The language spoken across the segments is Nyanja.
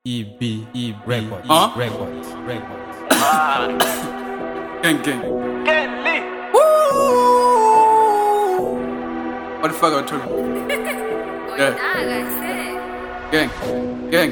EB, EB, Records, Huh? Records, Records. Gang, gang. What the fuck I told you? Gang, gang.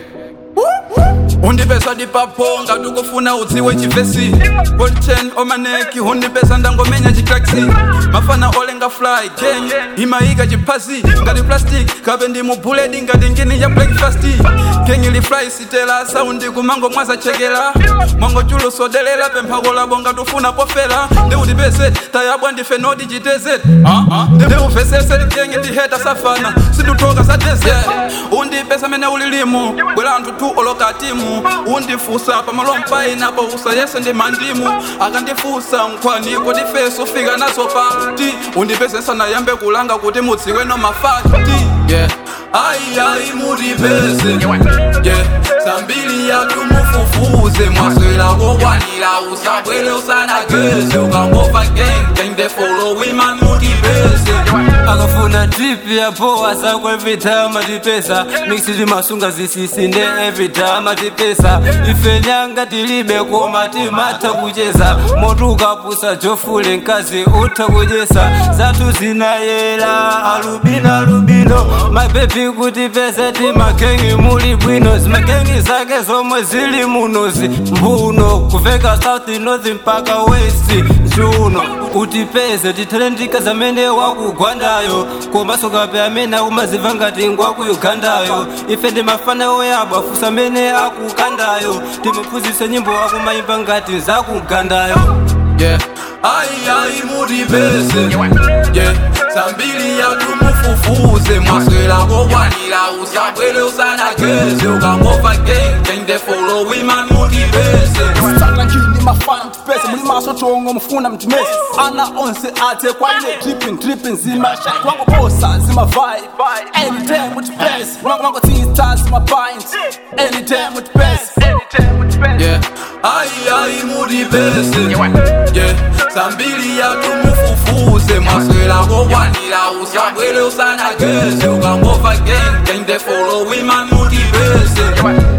undipesa ndipaphonga tukufuna udziwe chivesi golchen omaneki undipesa ndangomenya chitaxi mafana olenga fly gang imayika chiphazi ngati plastic kape ndi mubuledi ngati ngini ya breakfast gang ili fly sitela saundi kumango mwazachekela mwango chulo sodelela pemphako labo ngatufuna pofela ndi undipese tayabwa ndife nodi chiteze ndi uvesese gang ndiheta safana sinduthoka sa desert undipesa mene ulilimu bwera anthu tu oloka timu undifusa pamalompa inapo usayese ndi mandimu akandifusa nkhwaniko ndifeso fika nazo pati undipese sanayambe kulanga kuti mudziweno mafati yeah. ayi ayi mutipese yeah. sambili yatu mufufuze mwaswera kokwanira usabwere usanageze ukangova gang gang the following man mutipese akafuna drip ya poa sako every time atipesa mixidi masunga zisisi nde every time atipesa ife nyanga tilibe koma timata kucheza moto ukapusa jofule nkazi utha kuchesa zathu zinayela alubino alubino mabebi kutipesa timakengi muli bwino zimakengi zake zomwe zili munozi mbuno kuveka south north mpaka west njuno utipeze tithalendika zamene wakugwandayo komanso kape amene akumaziva ngati ngwaku ugandayo ife ndi mafana oyabwa fusa amene akukandayo timuphunzitse nyimbo akumayimba ngati zakugandayo yeah. ayi ayi mutipese yeah. sambili yatu mufufuze mwaswera kokwanira usabwere usanageze ukangova gang gang the following man mutipese Sanga ngini mafana mtipese muli maso chongo mfuna mtimesi ana onse athe kwaine dripping dripping zima shot wango bosa zima vibe anytime mutipese wango wango tista zima pint anytime mutipese yeah. ayi ayi mutipese yeah. sambili yatu mufufuze mwaswera kokwanira usabwere usanageze ukangova gang gang the following man mutipese